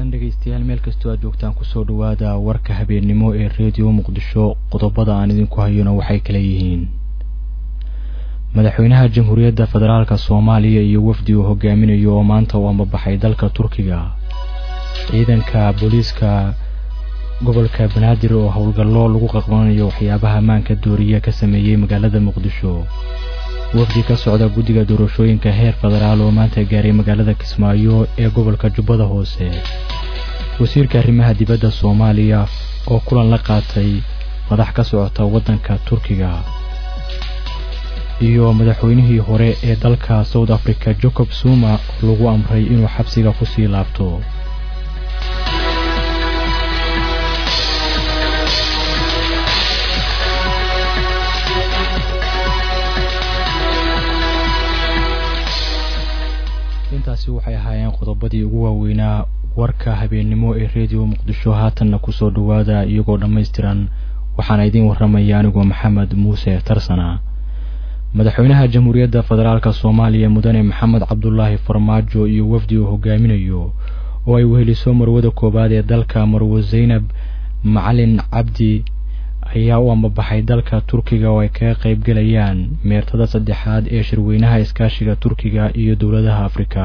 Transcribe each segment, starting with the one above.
wanaagsan dhegaystayaal meel kastoo aad joogtaan kusoo dhawaada warka habeennimo ee reediyo muqdisho qodobada aan idinku hayona waxay kala yihiin madaxweynaha jamhuuriyadda federaalk soomaaliya iyo wafdi uu hogaaminayo oo maanta u ambabaxay dalka turkiga ciidanka booliiska gobolka banaadir oo howlgallo lagu qaqbanayo waxyaabaha ammaanka dooriya ka sameeyey magaalada muqdisho wafdi ka socda guddiga doorashooyinka heer federaal oo maanta gaaray magaalada kismaayo ee gobolka jubbada hoose wasiirka arrimaha dibadda soomaaliya oo kulan la qaatay madax ka socota waddanka turkiga iyo madaxweynihii hore ee dalka south africa jacob zuma oo lagu amray inuu xabsiga kusii laabto intaasi waxay ahaayeen qodobadii ugu waaweynaa warka habeennimo ee reediyo muqdisho haatanna kusoo dhawaada iyagoo dhammaystiran waxaana idiin warramaya anigoo maxamed muuse tarsana madaxweynaha jamhuuriyadda federaalk soomaaliya mudane maxamed cabdulaahi farmaajo iyo wafdi uu hogaaminayo oo ay weheliso marwada koowaad ee dalka marwo zaynab macalin cabdi ayaa u ambabaxay dalka turkiga oo ay kaga qaybgelayaan meertada saddexaad ee shirweynaha iskaashiga turkiga iyo dowladaha afrika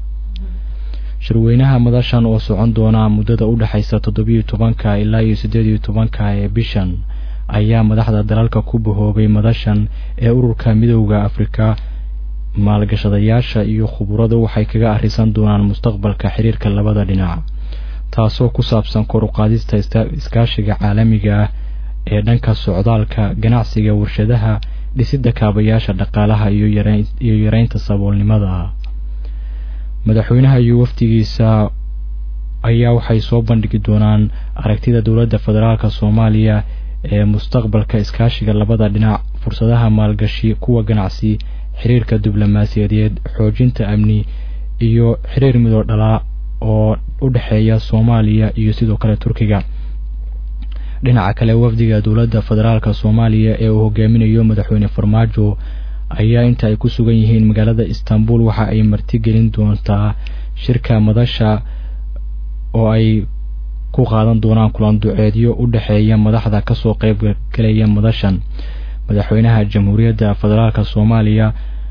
shirweynaha madashan oo socon doona muddada u dhexaysa toddobiyo tobanka ilaa iyo siddeed iyo tobanka ee bishan ayaa madaxda dalalka ku bahoobay madashan ee ururka midowda afrika maalgashadayaasha iyo khuburadu waxay kaga arrisan doonaan mustaqbalka xiriirka labada dhinac taasoo ku saabsan kor u qaadista iskaashiga caalamiga ah ee dhanka socdaalka ganacsiga warshadaha dhisidda kaabayaasha dhaqaalaha iyo yareynta saboolnimada madaxweynaha iyo wafdigiisa ayaa waxay soo bandhigi doonaan aragtida dowladda federaalk soomaaliya ee mustaqbalka iskaashiga labada dhinac fursadaha maalgashi kuwa ganacsi xiriirka diblomaasiyadeed xoojinta amni iyo xiriir midoo dhalaa oo u dhexeeya soomaaliya iyo sidoo kale turkiga dhinaca kale wafdiga dowladda federaalk soomaaliya ee uu hogaaminayo madaxweyne farmaajo ayaa inta ay ku sugan yihiin magaalada istanbul waxa ay martigelin doontaa shirka madasha oo ay ku qaadan doonaan kulan duceedyo u dhexeeya madaxda kasoo qaybgalaya madashan madaxweynaha jamhuuriyadda federaalk soomaaliya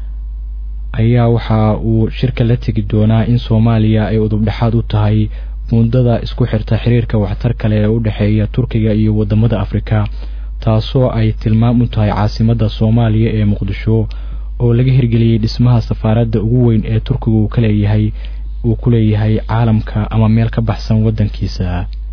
ayaa waxa uu shirka la tegi doonaa in soomaaliya ay udubdhexaad u tahay mudada isku xirta xiriirka waxtar kale ee u dhexeeya turkiga iyo wadamada afrika taasoo ay tilmaam u tahay caasimadda soomaaliya ee muqdisho oo laga hirgeliyey dhismaha safaaradda ugu weyn ee turkiga uu kaleeyahay uu ku leeyahay caalamka ama meel ka baxsan waddankiisa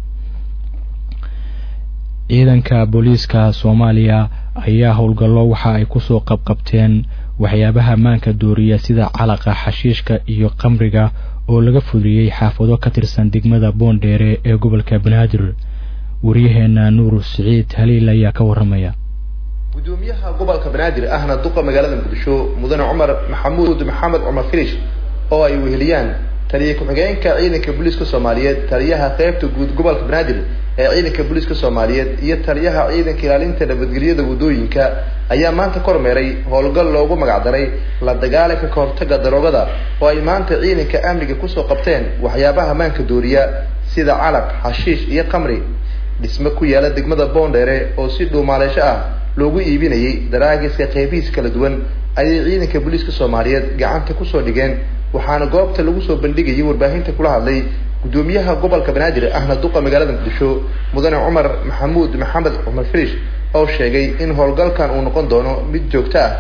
ciidanka booliiska soomaaliya ayaa howlgallo waxa ay kusoo qabqabteen waxyaabaha maanka dooriya sida calaqa xashiishka iyo qamriga oo laga fuliyey xaafado ka tirsan degmada boondheere ee gobolka banaadir waryaheena nuur siciid haliil ayaa ka warramaya gudoomiyaha gobolka banaadir ahna duqa magaalada muqdisho mudane cumar maxamuud maxamed cumar filish oo ay weheliyaan taliya ku-xigeenka ciidanka booliiska soomaaliyeed taliyaha qeybta guud gobolka banaadir ee ciidanka booliiska soomaaliyeed iyo taliyaha ciidanka ilaalinta nabadgelyada waddooyinka ayaa maanta kormeeray howlgal loogu magacdaray la dagaalanka kahortaga daroogada oo ay maanta ciidanka amniga kusoo qabteen waxyaabaha maanka dooriya sida calaq xashiish iyo qamri dhisme ku yaala degmada boondheere oo si dhuumaaleesho ah loogu iibinayay daraagiska qeybihiis kala duwan ayay ciidanka booliiska soomaaliyeed gacanta kusoo dhigeen waxaana goobta lagu soo bandhigayay warbaahinta kula hadlay gudoomiyaha gobolka banaadir ahna duqa magaalada muqdisho mudane cumar maxamuud maxamed cumar filish oo sheegay in howlgalkan uu noqon doono mid joogto ah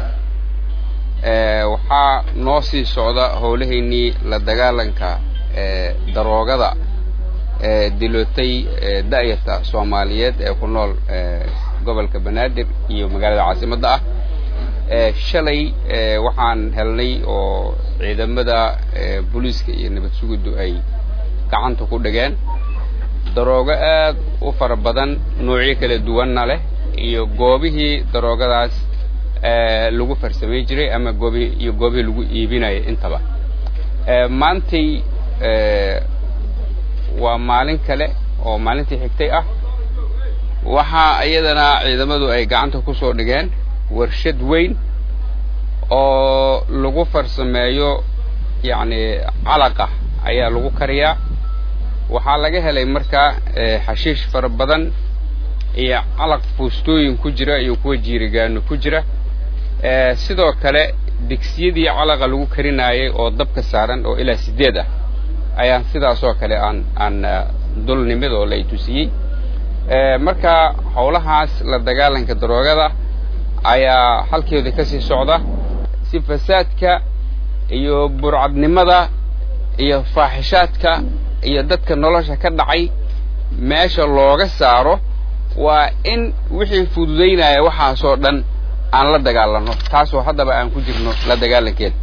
waxaa noo sii socda howlahaynii la dagaalanka daroogada dilootay da-yarta soomaaliyeed ee ku nool gobolka banaadir iyo magaalada caasimadda ah shalay waxaan helnay oo ciidamada booliiska iyo nabad sugiddu ay gacanta ku dhigeen daroogo aad u fara badan noocyo kala duwanna leh iyo goobihii daroogadaas lagu farsamay jiray ama goobihii iyo goobihii lagu iibinayay intaba maantay waa maalin kale oo maalintii xigtay ah waxaa iyadana ciidamadu ay gacanta ku soo dhigeen warshad weyn oo lagu farsameeyo yacni calaqa ayaa lagu kariyaa waxaa laga helay markaa xashiish fara badan iyo calaq fuustooyin ku jira iyo kuwa jiirigaano ku jira sidoo kale digsiyadii calaqa lagu karinaayay oo dabka saaran oo ilaa siddeed ah ayaan sidaasoo kale aan aan dul nimid oo lay tusiyey marka howlahaas la dagaalanka daroogada ayaa halkeeda ka sii socda si fasaadka iyo burcadnimada iyo faaxishaadka iyo dadka nolosha ka dhacay meesha looga saaro waa in wixii fududaynaya waxaasoo dhan aan la dagaalanno taasoo haddaba aan ku jirno la dagaalankeeda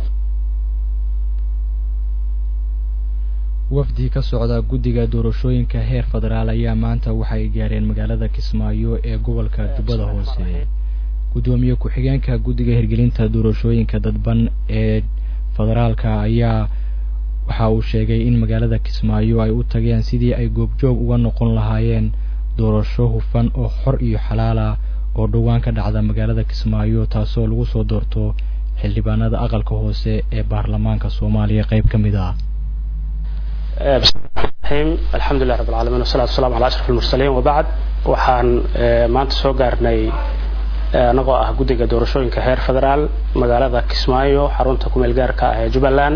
wafdi ka socda guddiga doorashooyinka heer federaal ayaa maanta waxay gaareen magaalada kismaayo ee gobolka jubbada hoose guddoomiye ku-xigeenka guddiga hirgelinta doorashooyinka dadban ee federaalka ayaa waxa uu sheegay in magaalada kismaayo ay u tageen sidii ay goobjoog uga noqon lahaayeen doorasho hufan oo xor iyo xalaala oo dhowaan ka dhacda magaalada kismaayo taasoo lagu soo doorto xildhibaanada aqalka hoose ee baarlamaanka soomaaliya qayb ka mid ah bismillahi alxamdulilah rab alcaalamiin wasalatu wasalamu ala ashraf almursaliin wabacd waxaan maanta soo gaarnay anagoo ah guddiga doorashooyinka heer federaal magaalada kismaayo xarunta kumeel gaarka ah ee jubbaland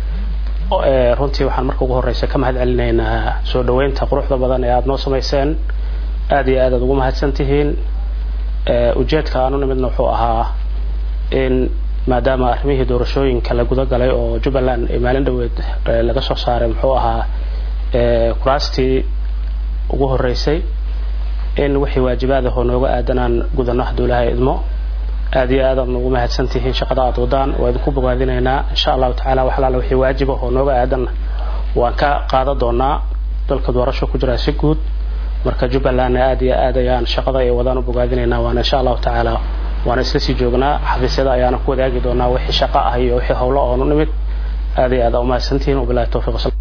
runtii waxaan marka ugu horeysa ka mahad celinaynaa soo dhaweynta quruxda badan ee aada noo samayseen aad iyo aad aad ugu mahadsan tihiin ujeedka aan u nimidna wuxuu ahaa in maadaama arrimihii doorashooyinka la guda galay oo jubbaland ee maalin dhaweed laga soo saaray muxuu ahaa kuraastii ugu horeysay in wixii waajibaad ah oo nooga aadanaan gudano haduulaha idmo aad iyo aad aad noogu mahadsan tihiin shaqada aad wadaan waa idinku bogaadinaynaa insha allahu tacala wax alaala wixii waajib ah oo nooga aadan waan ka qaadan doonaa dalka doorasho ku jira si guud marka jubbalandna aad iyo aad ayaan shaqada ay wadaan u bogaadinaynaa waana insha allahu tacaala waana isla sii joognaa xafiisyada ayaana ku wadaagi doonaa wixii shaqo ah iyo wixii howlo oon u nimid aad iyo aad aa umahadsantihiin wabilahi towfiiq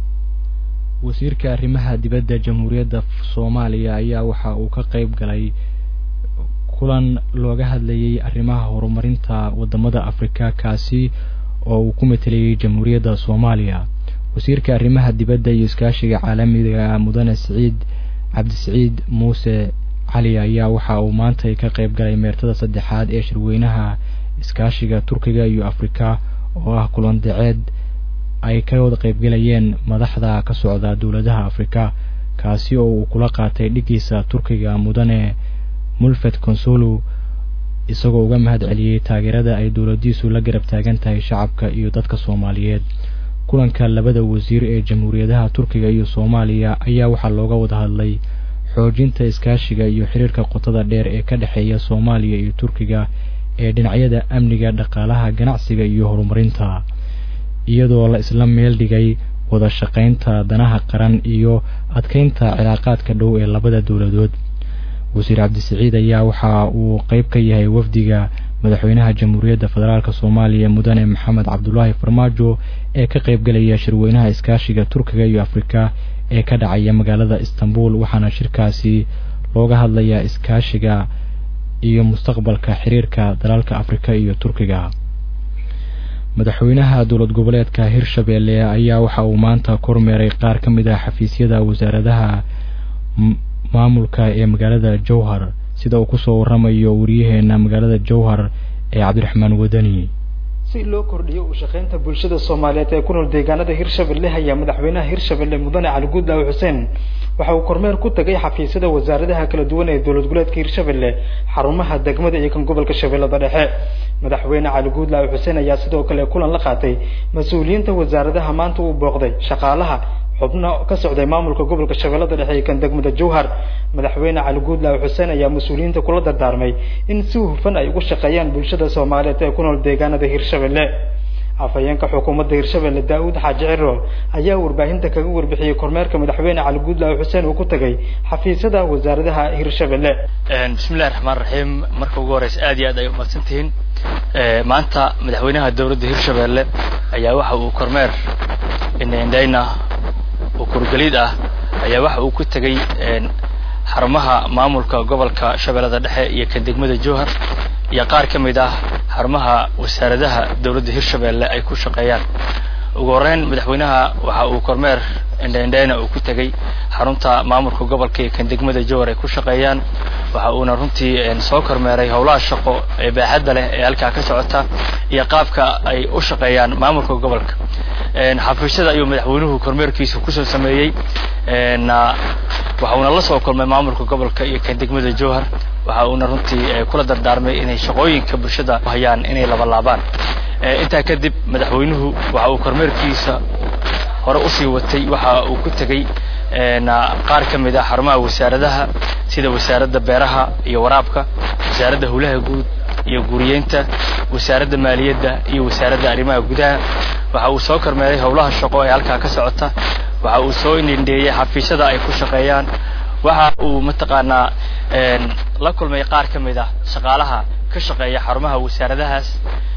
wasiirka arrimaha dibadda jamhuuriyadda soomaaliya ayaa waxa uu ka qayb galay kulan looga hadlayay arrimaha horumarinta wadamada afrika kaasi oo uu ku matelayay jamhuuriyadda soomaaliya wasiirka arrimaha dibadda iyo iskaashiga caalamiga mudane siciid cabdisiciid muuse cali ayaa waxa uu maantay ka qayb galay meertada saddexaad ee shirweynaha iskaashiga turkiga iyo afrika oo ah kulan daceed ay ka wada qaybgalayeen madaxda ka socda dowladaha afrika kaasi oo uu kula qaatay dhigiisa turkiga mudane mulfed consulu isagoo uga mahad celiyey taageerada ay dowladiisu la garab taagan tahay shacabka iyo dadka soomaaliyeed kulanka labada wasiir ee jamhuuriyadaha turkiga iyo soomaaliya ayaa waxaa looga wada hadlay xoojinta iskaashiga iyo xiriirka qotada dheer ee ka dhexeeya soomaaliya iyo turkiga ee dhinacyada amniga dhaqaalaha ganacsiga iyo horumarinta iyadoo la isla meel dhigay wada shaqaynta danaha qaran iyo adkeynta cilaaqaadka dhow ee labada dowladood wasiir cabdisiciid ayaa waxa uu qayb ka yahay wafdiga madaxweynaha jamhuuriyadda federaalk soomaaliya mudane maxamed cabdulaahi farmaajo ee ka qaybgalaya shirweynaha iskaashiga turkiga iyo afrika ee ka dhacaya magaalada istanbul waxaana shirkaasi looga hadlayaa iskaashiga iyo mustaqbalka xiriirka dalalka afrika iyo turkiga madaxweynaha dowlad goboleedka hirshabeelle ayaa waxa uu maanta kormeeray qaar ka mid ah xafiisyada wasaaradaha maamulka ee magaalada jowhar sida uu kusoo waramayo wariyaheena magaalada jowhar ee cabdiraxmaan wadani si loo kordhiyo u shaqaynta bulshada soomaaliyeed ee ku nool deegaanada hirshabelle ayaa madaxweynaha hirshabelle mudane cali guudlaaw xuseen waxa uu kormeer ku tagay xafiisyada wasaaradaha kala duwan ee dowlad goboleedka hirshabelle xarumaha degmada iyo kan gobolka shabeellada dhexe madaxweyne cali guudlaaw xuseen ayaa sidoo kale kulan la qaatay mas-uuliyiinta wasaaradaha maanta uu booqday shaqaalaha xubno ka socday maamulka gobolka shabeellada dhexe iyo kan degmada jowhar madaxweyne cali guudlaaw xuseen ayaa mas-uuliyiinta kula dardaarmay in si hufan ay ugu shaqeeyaan bulshada soomaaliyeed ee ku nool deegaanada hirshabelle afhayeenka xukuumadda hirshabelle daa-uud xaaji ciro ayaa warbaahinta kaga warbixiyey kormeerka madaxweyne cali guudlaaw xuseen uu ku tagay xafiisyada wasaaradaha hirshabelle bismillahi raxmaan raxiim marka ugu horeysa aad iyo aad ay umahadsan tihiin maanta madaxweynaha dowladda hirshabelle ayaa waxa uu kormeer indhaindhayna oo kurgaliid ah ayaa waxa uu ku tegay xarumaha maamulka gobolka shabeellada dhexe iyo kan degmada jowhar iyo qaar ka mid ah xarumaha wasaaradaha dowladda hirshabelle ay ku shaqeeyaan ugu horeyn madaxweynaha waxa uu kormeer indhaindhayna uu ku tegey xarunta maamulka gobolka iyo kan degmada jowar ay ku shaqeeyaan waxa uuna runtii soo kormeeray howlaha shaqo ee baaxadda leh ee halkaa ka socota iyo qaabka ay u shaqeeyaan maamulka gobolka xafiisyada ayuu madaxweynuhu kormeerkiisa kusoo sameeyey waxa uuna la soo kulmay maamulka gobolka iyo kan degmada jowhar waxa uuna runtii kula dardaarmay inay shaqooyinka bulshada hayaan inay labalaabaan intaa kadib madaxweynuhu waxa uu kormeerkiisa hore usii watay waxa uu ku tegey qaar ka mid ah xarumaha wasaaradaha sida wasaaradda beeraha iyo waraabka wasaaradda howlaha guud iyo guriyeynta wasaaradda maaliyadda iyo wasaaradda arrimaha gudaha waxa uu soo kormeeray howlaha shaqo ee halkaa ka socota waxa uu soo indindheeyey xafiisyada ay ku shaqeeyaan waxa uu mataqaanaa la kulmay qaar ka mid ah shaqaalaha ka shaqeeya xarumaha wasaaradahaas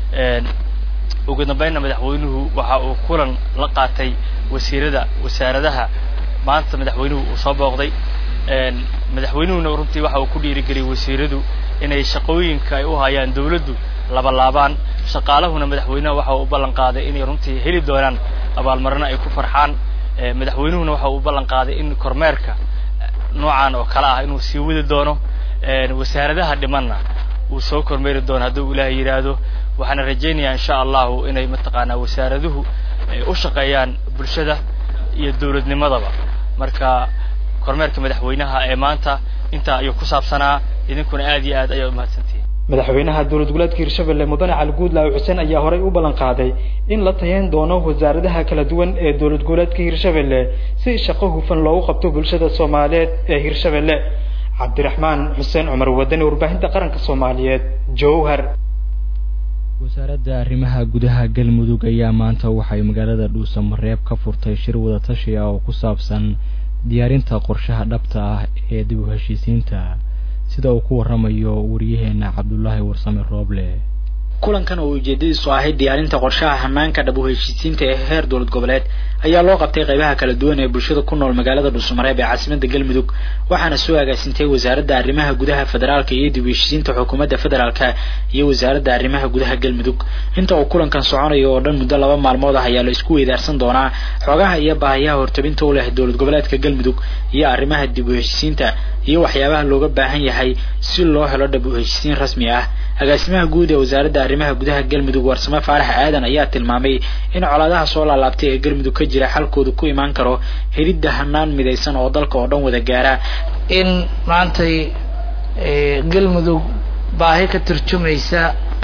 ugu dambeynna madaxweynuhu waxa uu kulan la qaatay wasiirada wasaaradaha maanta madaxweynuhu uu soo booqday madaxweynuhuna runtii waxa uu ku dhiirigeliyey wasiiradu inay shaqooyinka ay u hayaan dawladdu labalaabaan shaqaalahuna madaxweynaha waxa uu u ballan qaaday inay runtii heli doonaan abaalmarino ay ku farxaan madaxweynuhuna waxa uu u ballan qaaday in kormeerka noocan oo kale ah inuu sii wadi doono wasaaradaha dhimanna uu soo kormeeri doono hadduu ilaahay yidhaahdo waxaana rajaynayaa insha allahu inay mataqaanaa wasaaraduhu u shaqeeyaan bulshada iyo dawladnimadaba marka kormeerka madaxweynaha ee maanta intaa ayuu ku saabsanaa idinkuna aad iyo aad ayaa umahadsantihiin madaxweynaha dowlad goboleedka hirshabelle mudane cali guudlaaw xuseen ayaa horey u ballan qaaday in la tayeyn doono wasaaradaha kala duwan ee dowlad goboleedka hirshabelle si shaqo hufan loogu qabto bulshada soomaaliyeed ee hirshabelle cabdiraxmaan xuseen cumar wadani warbaahinta qaranka soomaaliyeed jowhar wasaaradda arrimaha gudaha galmudug ayaa maanta waxay magaalada dhuusamareeb ka furtay shir wadatashi ah oo ku saabsan diyaarinta qorshaha dhabta ah ee dib u heshiisiinta sida uu ku waramayo wariyaheena cabdulaahi warsame rooble kulankan oo ujeedadiisu ahayd diyaarinta qorshaha hanaanka dhab u heshiisiinta ee heer dowlad goboleed ayaa loo qabtay qaybaha kala duwan ee bulshada ku nool magaalada dhuusamareeb ee caasimada galmudug waxaana soo agaasintay wasaaradda arrimaha gudaha federaalka iyo dib u heshiisiinta xukuumadda federaalka iyo wasaaradda arrimaha gudaha galmudug inta uu kulankan soconayo oo dhan muddo laba maalmood ah ayaa la isku weydaarsan doonaa xogaha iyo baahiyaha hortabinta u leh dowlad goboleedka galmudug iyo arrimaha dib u heshiisiinta iyo waxyaabaha looga baahan yahay si loo helo dhab u heshiisiin rasmi ah agaasimaha guud ee wasaaradda arrimaha gudaha galmudug warsame faarax aadan ayaa tilmaamay in colaadaha soo laalaabtay ee galmudug ka jira xalkooda ku imaan karo helidda hanaan midaysan oo dalka oo dhan wada gaara in maantay galmudug baahi ka turjumaysa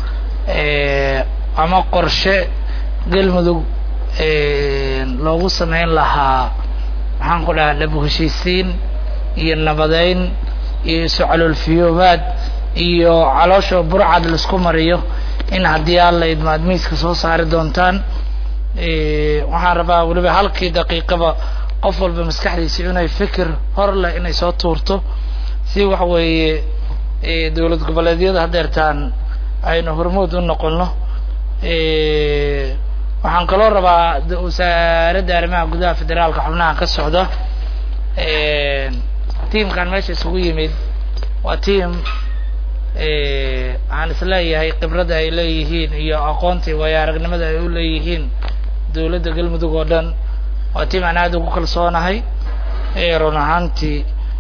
ama qorshe galmudug loogu sameyn lahaa maxaan ku dhahaa dhab heshiisiin iyo nabadeyn iyo isu caloolfiyoobaad iyo caloosha burcad laisku mariyo in haddii alla idmaad miiska soo saari doontaan waxaan rabaa weliba halkii daqiiqaba qof walba maskaxdiisa inay fikir hor leh inay soo tuurto si waxa weeye dowlad goboleedyada hadeertaan aynu hormood u noqono waxaan kaloo rabaa wasaaradda arrimaha gudaha federaalka xubnaha ka socda tiamkan meesha isugu yimid waa tiam waxaan isleeyahay khibradda ay leeyihiin iyo aqoontii waayo aragnimada ay u leeyihiin dowladda galmudug oo dhan waa tiam aan aada ugu kalsoonahay run ahaantii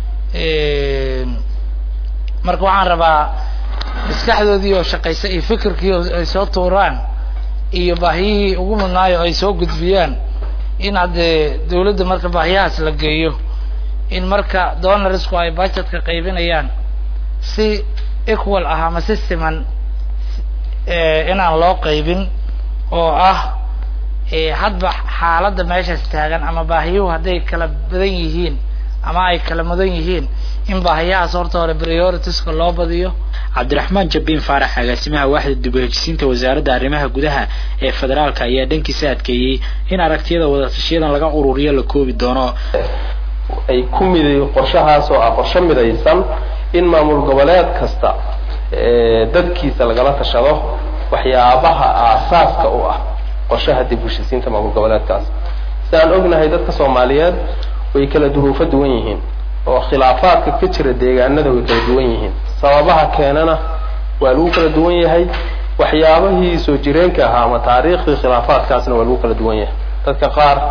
marka waxaan rabaa maskaxdoodii oo shaqaysa iyo fikirkii ay soo tuuraan iyo baahiyihii ugu mudnaayo ay soo gudbiyaan in haddee dawladda marka baahiyahaas la geeyo in marka donarisku ay budgetka qaybinayaan si equal ah ama si siman inaan loo qaybin oo ah hadba xaaladda meeshaas taagan ama baahiyuhu hadday kala badan yihiin ama ay kala mudan yihiin in baahiyahaas horta hore prioritiska loo badiyo cabdiraxmaan jabbiin faarax agaasimaha waaxda dib u hejisiinta wasaaradda arrimaha gudaha ee federaalka ayaa dhankiisa adkeeyey in aragtiyada wadatashiyadan laga ururiyo la koobi doono ay ku miday qorshahaas oo ah qorshe midaysan in maamul goboleed kasta dadkiisa lagala tashado waxyaabaha aasaaska u ah qorshaha dib u heshisiinta maamul goboleedkaas si aan ognahay dadka soomaaliyeed way kala duruufo duwan yihiin oo khilaafaadka ka jira deegaanada way kala duwan yihiin sababaha keenana waa lagu kala duwan yahay waxyaabahii soo jireenka ahaa ama taariikhdii khilaafaadkaasna waa lagu kala duwan yahay dadka qaar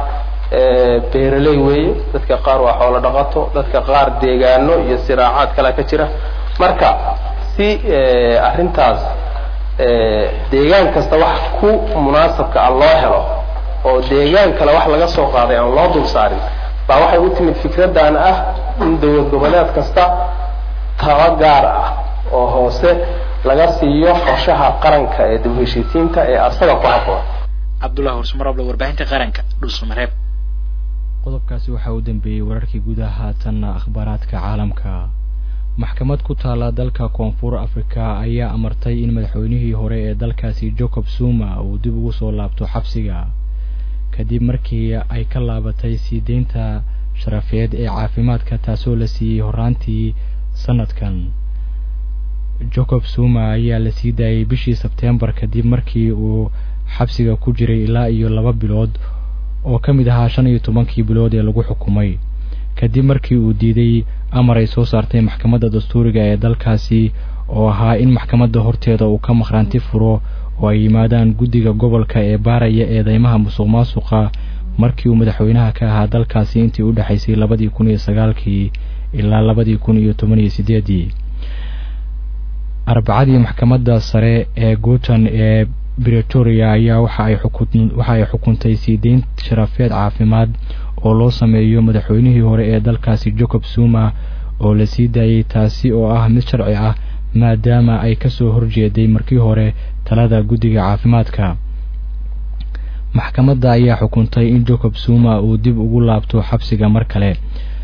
beeraley weeye dadka qaar waa xoolo dhaqato dadka qaar deegaano iyo siraacaad kale ka jira marka si arrintaas deegaan kasta wax ku munaasabka ah loo helo oo deegaan kale wax laga soo qaaday aan loo dul saarin baa waxay u timid fikraddan ah in dowlad goboleed kasta taba gaar ah oo hoose laga siiyo qorshaha qaranka ee dib heshiisiinta ee asaga ku habboon cabdullahi horsmarable warbaahinta qaranka dhulsumareeb qodobkaasi waxaa u dambeeyey wararkii gudaha haatanna akhbaaraadka caalamka maxkamad ku taala dalka koonfur afrika ayaa amartay in madaxweynihii hore ee dalkaasi jacob zuma uu dib ugu soo laabto xabsiga kadib markii ay ka laabatay sii deynta sharafeed ee caafimaadka taasoo la siiyey horaantii sanadkan jacob zuma ayaa la sii daayey bishii sebteembar kadib markii uu xabsiga ku jiray ilaa iyo laba bilood oo ka mid ahaa shan iyo tobankii bilood ee lagu xukumay kadib markii uu diiday amar ay soo saartay maxkamadda dastuuriga ee dalkaasi oo ahaa in maxkamadda horteeda uu ka maqhraanti furo oo ay yimaadaan guddiga gobolka ee baaraya eedeymaha musuq maasuqa markii uu madaxweynaha ka ahaa dalkaasi intii u dhexaysay labadii kun iyo sagaalkii ilaa labadii kun iyo toban iyo sideedii arbacadii maxkamadda sare ee guutan ee bretoria ayaa waxa ay xukun waxa ay xukuntay sii deyn sharafeed caafimaad oo loo sameeyo madaxweynihii hore ee dalkaasi jacob zuma oo la sii daayey taasi oo ah mid sharci ah maadaama ay ka soo horjeeday markii hore talada guddiga caafimaadka maxkamadda ayaa xukuntay in jacob zuma uu dib ugu laabto xabsiga mar kale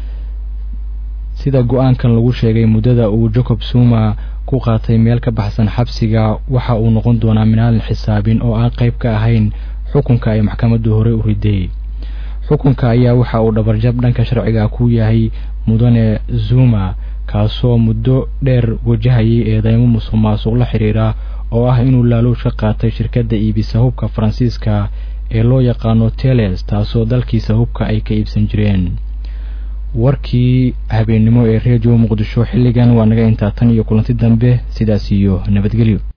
sida go-aankan lagu sheegay muddada uu jacob zuma ku qaatay meel ka baxsan xabsiga waxa uu noqon doonaa minaalin xisaabin oo aan qayb ka ahayn xukunka ay maxkamaddu hore u riday xukunka ayaa waxa uu dhabarjab dhanka sharciga ku yahay mudane zuma kaasoo muddo dheer wajahayay eedeymo musuq maasuq la xidhiira oo ah inuu laaluush ka qaatay shirkadda iibisa hubka faransiiska ee loo yaqaano teles taasoo dalkiisa hubka ay ka iibsan jireen warkii habeennimo ee redio muqdisho xilligan waa naga intaa tan iyo kulanti dambe sidaas iyo nabadgelyo